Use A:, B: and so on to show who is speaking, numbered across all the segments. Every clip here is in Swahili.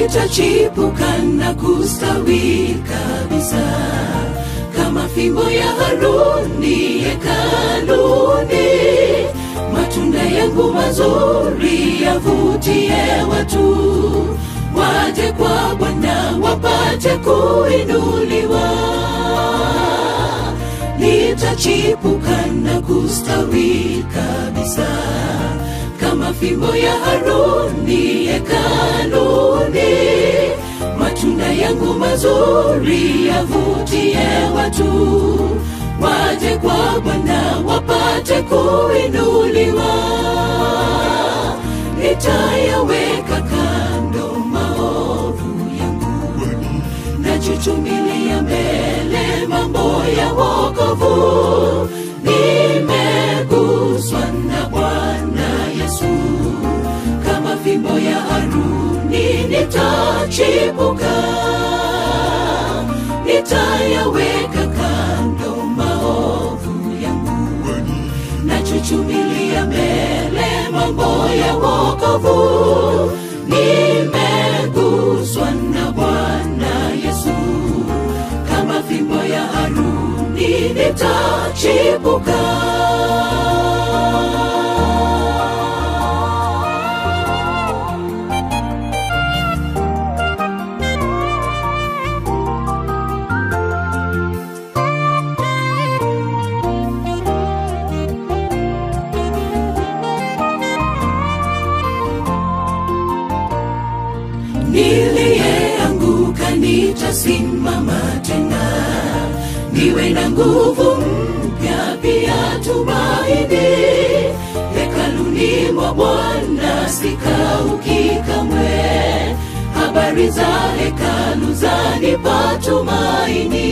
A: nitachipuka na kustawi kabisa kama fimbo ya Haruni hekaluni. Matunda yangu mazuri yavutie watu waje kwa Bwana wapate kuinuliwa. Nitachipuka na kustawi kabisa kama fimbo ya Haruni hekaluni. Matunda yangu mazuri yavutie watu waje kwa Bwana wapate kuinuliwa. Nitayaweka kando maovu yangu nachuchumilia mbele mambo ya wokovu. Nimeguswa na Bwana Yesu kama fimbo ya Haruni, nitachipuka, nitayaweka kando maovu yangu nachuchumilia mbele mambo ya wokovu. Nimeguswa na Bwana Yesu kama fimbo ya Haruni, nitachipuka. niliyeanguka nitasimama tena, niwe na nguvu mpya pia tumaini. Hekaluni mwa Bwana sikauki kamwe, habari za hekalu zanipa tumaini.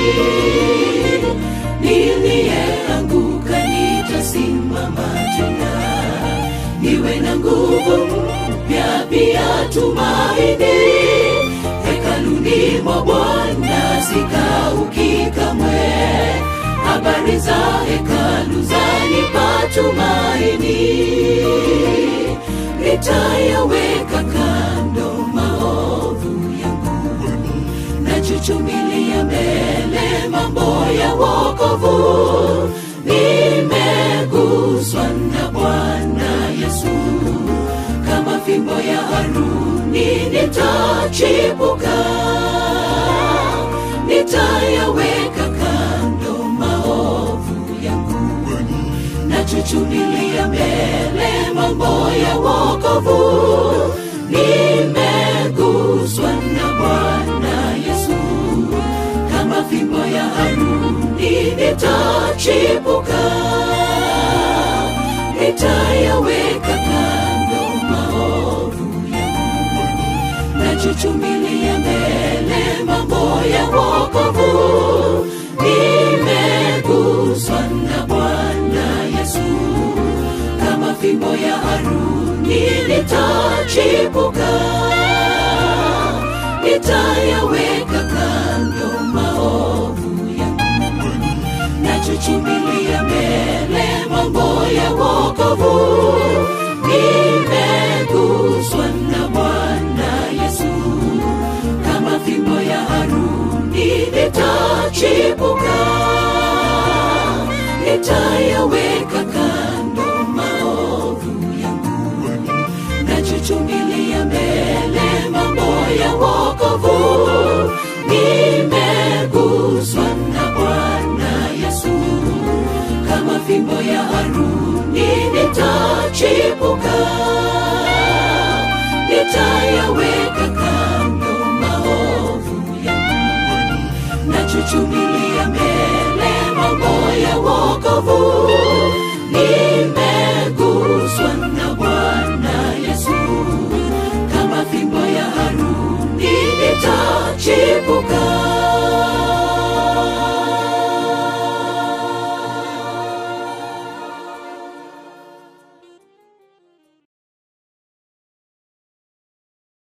A: Niliyeanguka nitasimama tena, niwe na nguvu mpya pia tumaini. Hekaluni mwa Bwana sikauki kamwe, habari za hekalu zanipa tumaini. Nitayaweka kando maovu yangu, nachuchumilia mbele mambo ya wokovu. Nimeguswa na Bwana Yesu kama fimbo ya Haruni, nitachipuka, nitayaweka kando maovu yangu, nachuchumilia mbele mambo ya wokovu. Nimeguswa na Bwana Yesu kama fimbo ya Haruni, nitachipuka, nitayaweka kando maovu yangu, nachuchumilia mbele mambo ya wokovu. Nimeguswa na Bwana Yesu kama fimbo ya Haruni, nitachipuka, nitayaweka kando maovu yangu nachuchumilia mbele mambo ya wokovu. Nimeguswa na Bwana Yesu kama fimbo ya Haruni, nitachipuka, nitayaweka kando maovu yangu nachuchumilia mbele mambo ya wokovu. Nimeguswa na Bwana Yesu kama fimbo ya Haruni, nitachipuka, nitayaweka kando maovu yangu nachuchumilia mbele mambo ya wokovu. Nimeguswa na Bwana Yesu kama fimbo ya Haruni, nitachipuka,